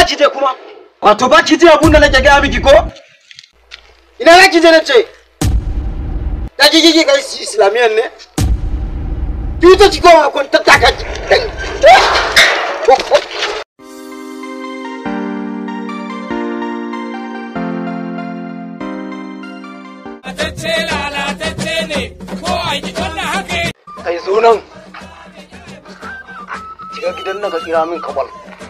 za ki je kuma Wato ba ki ji abun da nake gaya miki ko? ina za ki je na ce ka ji kiki kai islamiyan ne ki ta ki koma kun tattaka ki Lalatacce lalatacce ne ko a yi wannan haka kai zo nan shiga gidan nan ka kira min kabal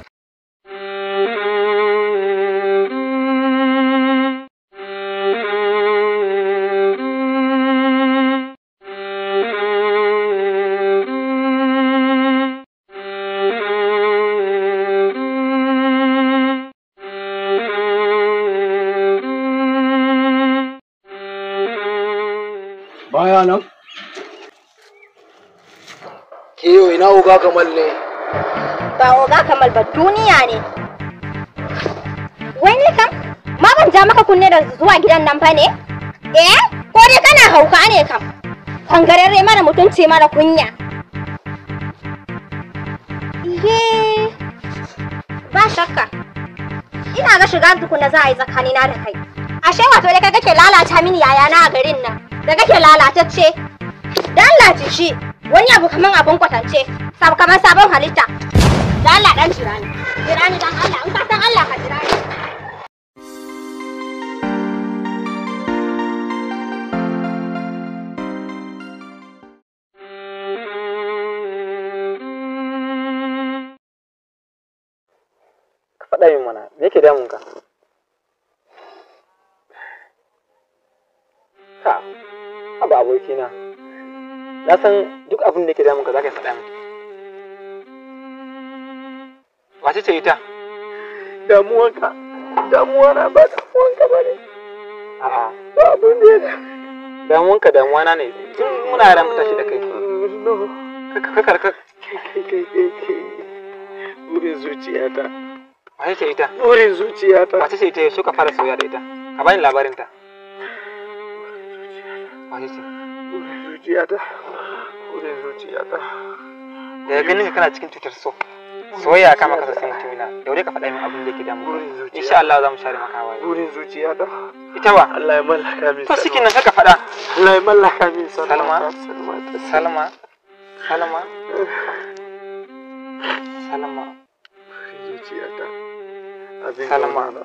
Baya nan. ke yau ina uga kamal ne Ba oga kamal ba duniya ne. Wai ni kam? Ma ban ja maka kunne da zuwa gidan nan fa ne? Eh? Ko dai kana hauka ne kam? Kangararre mara mutunci mara kunya. Iye. Ba shakka. Ina ga shiga tukuna za a yi tsakanina da kai. Ashe wato da kai kake lalata mini yayana a garin nan. Da kake lalatacce. Dallace shi. Wani abu kaman abun kwatance. Sab kaman sabon halitta. Da Allah dan jira ni. Jira ni dan Allah. In ka san Allah ka jira ni. ka faɗa min mana me yake damun ka ka haba abokina na san duk abin da yake damun ka za ka yi faɗa min wace ce ita damuwanka damuwa na ba damuwanka ba ne a'a ba abin da ya da damuwanka damuwa na ne tun muna yaran mu tashi da kai no ka ka ka kai kai kai kai burin zuciyata wace ce ita burin zuciyata wace ce ita suka fara soyayya da ita ka bani labarin ta wace ce burin zuciyata burin zuciyata daga ganin ka kana cikin cutar so soyayya kama kasa sai mutumina daure ka faɗa min abin da yake damun burin ka zuciya insha Allah za mu share maka hawaye burin zuciyata ita wa Allah ya mallaka min to shi nan kaka faɗa Allah ya mallaka min Salma? Salma ta Salma Salma Salma burin zuciyata abin Salma. gauna.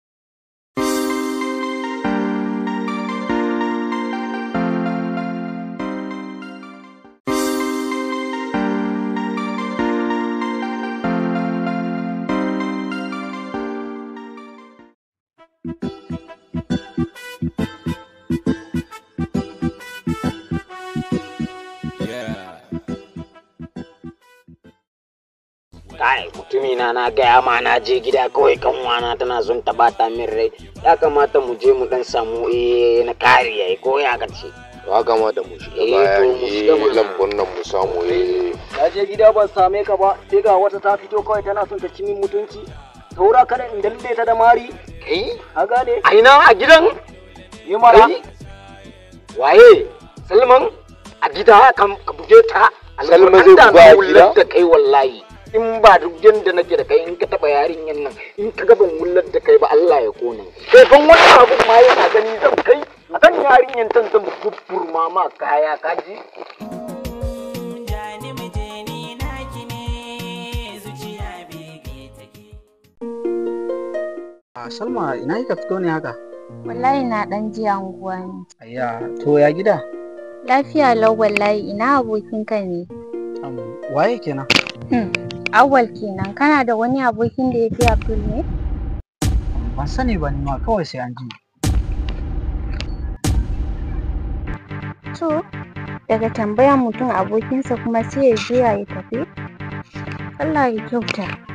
kai mutumina na gaya ma na je gida kawai kanwana tana son ta bata min rai ya kamata mu je mu dan samu eh na kariya ko ya kace ya kamata mu shiga Eh, bayan to mu shiga eh mana. lambun nan mu samu eh Na je gida ban same ka ba sai ga wata ta fito kawai tana son ta ci min mutunci saura kada in dalle ta da mari kai a gane a ina a gidan yi mara kai waye salman a gida kan ka buge ta Salma Alƙur'an zai da buga a na gida? wullar da kai wallahi in ba duk yanda nake da kai in ka taba yarinyan nan in ka ga ban wullar da kai ba Allah ya kona kai ban wani abu ma yana gani zan kai a kan yarinyan tan zan bubburma ma kaya kaji a Salma ina kika fito ne haka Wallahi na dan ji anguwa ne. ayya to ya gida Lafiya lau wallahi ina abokinka ne. Am, waye kenan Awwal kenan kana da wani abokin da ya fi Abdul ne? ban sani ba ni ma kawai sai an ji To, daga tambayan mutum abokinsa kuma sai ya juya ya tafi? Allah ya kyauta.